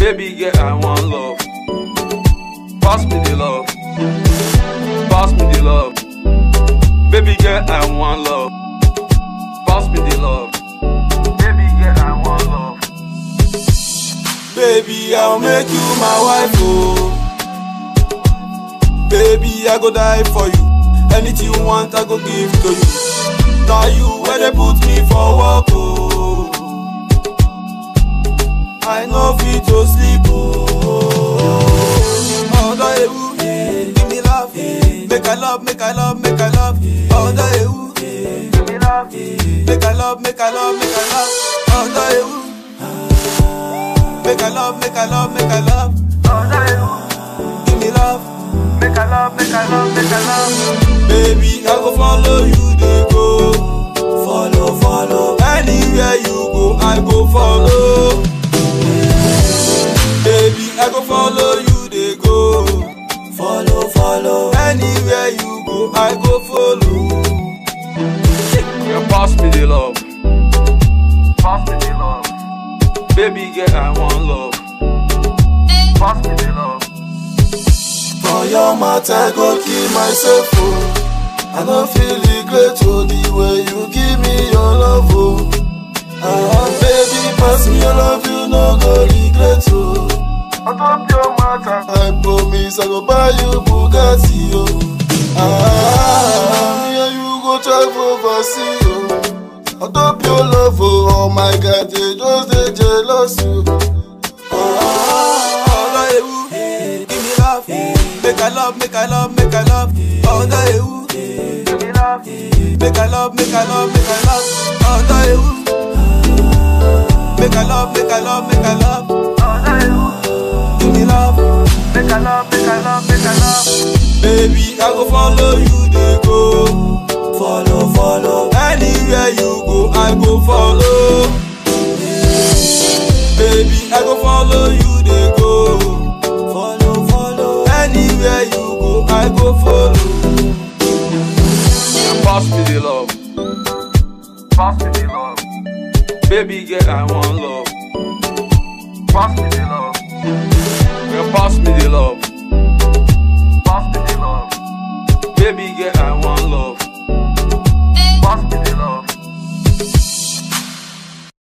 Baby girl, I want love. Pass me the love. Pass me the love. Baby girl, I want love. Pass me the love. Baby girl, I want love. Baby, I'll make you my wife, oh. Baby, I go die for you. Anything you want, I go give to you. Now you where they put me for work, oh. I know fit to sleep, oh. Other ewu, give me love, make I love, make I love, make I love. Other ewu, give me love, make I love, make I love, make I love. Other ewu. Make I love, make I love, make I love. Give me love. Make I love, make I love, make I love. Baby, I go follow you, they go. Follow, follow. Anywhere you go, I go follow. Baby, I go follow you, they go. Follow, follow. Anywhere you go, I go follow. You pass me the love. Pass me the love. Baby girl, I want love. Pass me the love. For your matter, I go kill myself, oh. I don't feel regret, oh, the way you give me your love, oh. Ah, baby, pass me your love, you no go regret, oh. On top your matter. I promise I go buy you Bugatti, oh. Ah, me and you go travel overseas, oh. On top your love, oh, oh my God, they just they jealous, oh. Ah, oh, you, give me love, make I love, make I love, make I love. Oh, you, Give me love. make I love, make I love, make I love. Oh, you, make I love, make I love, make I love. Give me love. Make I love, make I love, make I love. Baby, I go follow you, they go. Follow, follow. Anywhere you go, I go follow. Baby, I go follow you, they go. Follow, follow. Anywhere you go, I go follow. You pass me the love. Pass me the love. Baby girl, I want love. Pass me the love. You pass me the love.